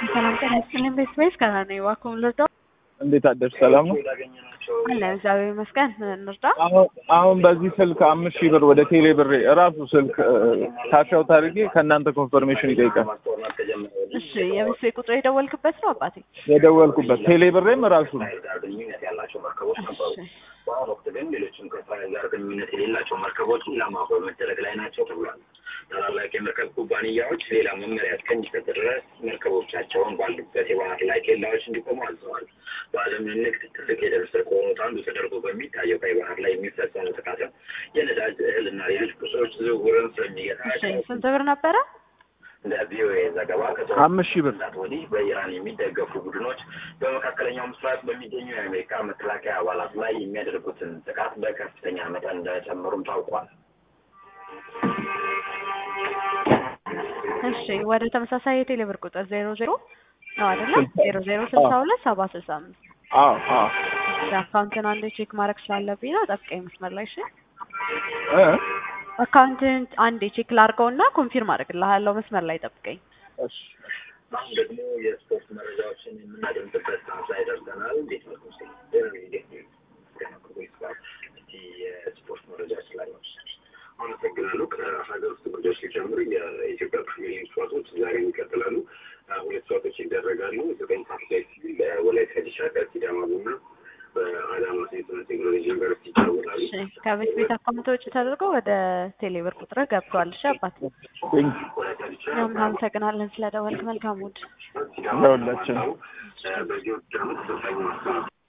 ሰላም ጤና ይስጥልኝ። ቤት ቤት ከዛ ነው እባክዎን ልርዳው? እንዴት አደርሽ? ሰላም ነው አለ እግዚአብሔር ይመስገን። እንርዳ? አሁን አሁን በዚህ ስልክ አምስት ሺህ ብር ወደ ቴሌ ብር እራሱ ስልክ ካሻውት አድርጌ ከእናንተ ኮንፈርሜሽን ይጠይቃል። እሺ የቤት ቤት ቁጥር የደወልክበት ነው አባቴ? የደወልኩበት ቴሌ ብሬም እራሱ ነው። እሺ በአሁኑ ወቅት ግን ሌሎችም ከእስራኤል ጋር ግንኙነት የሌላቸው መርከቦች ኢላማ በመደረግ ላይ ናቸው ተብሏል። ታላላቅ የመርከብ ኩባንያዎች ሌላ መመሪያ እስከሚሰጥ ድረስ መርከቦቻቸውን ባሉበት የባህር ላይ ኬላዎች እንዲቆሙ አዘዋል። በዓለም ንግድ ትልቅ የደም ስር ከሆኑት አንዱ ተደርጎ በሚታየው ቀይ ባህር ላይ የሚፈጸሙ ጥቃትም የነዳጅ እህልና ሌሎች ቁሶች ዝውውርን እሺ ስለሚገታቸው ስንት ብር ነበረ? እንደ ቪኦኤ ዘገባ አምስት ሺህ ብር ከሰዓት ወዲህ በኢራን የሚደገፉ ቡድኖች በመካከለኛው ምስራቅ በሚገኙ የአሜሪካ መከላከያ አባላት ላይ የሚያደርጉትን ጥቃት በከፍተኛ መጠን እንደጨመሩም ታውቋል። እሺ ወደ ተመሳሳይ የቴሌ ብር ቁጥር ዜሮ ዜሮ ነው አይደለም? ዜሮ ዜሮ ስልሳ ሁለት ሰባ ስልሳ አምስት አዎ አዎ እሺ አካውንትን አንዴ ቼክ ማድረግ ስላለብኝ ነው። ጠብቀኝ መስመር ላይ እሺ። እ አካውንትን አንዴ ቼክ ላድርገውና ኮንፊርም አድርግልሃለሁ። መስመር ላይ ጠብቀኝ። እሺ አሁን ደግሞ የስፖርት መረጃዎችን የምናደምጥበት ሰዓት ላይ ደርሰናል። እንዴት ነው ስ እስቲ የስፖርት መረጃዎች ላይ ነው። አመሰግናለሁ። ከሀገር ውስጥ ጉዳዮች ሲጀምር የኢትዮጵያ ፕሪሚየር ሊግ ጨዋታዎች ዛሬ ይቀጥላሉ። ሁለት ጨዋታዎች ይደረጋሉ። ዘጠኝ ሰዓት ላይ ሲል ወላይታ ዲቻ ከሲዳማ ቡና በአዳማ ሴንትራ ቴክኖሎጂ ዩኒቨርሲቲ ይጫወታሉ። እሺ ከቤት ቤት አካውንት ውጭ ተደርጎ ወደ ቴሌ ብር ቁጥር ገብቷል። እሺ አባት ቴንክ ወላይታ ዲቻ እኛም እናመሰግናለን ስለደወልክ። መልካም ውድ ለሁላችን በዚህ ወቅት ደግሞ ተሰልጣኝ ማስተናል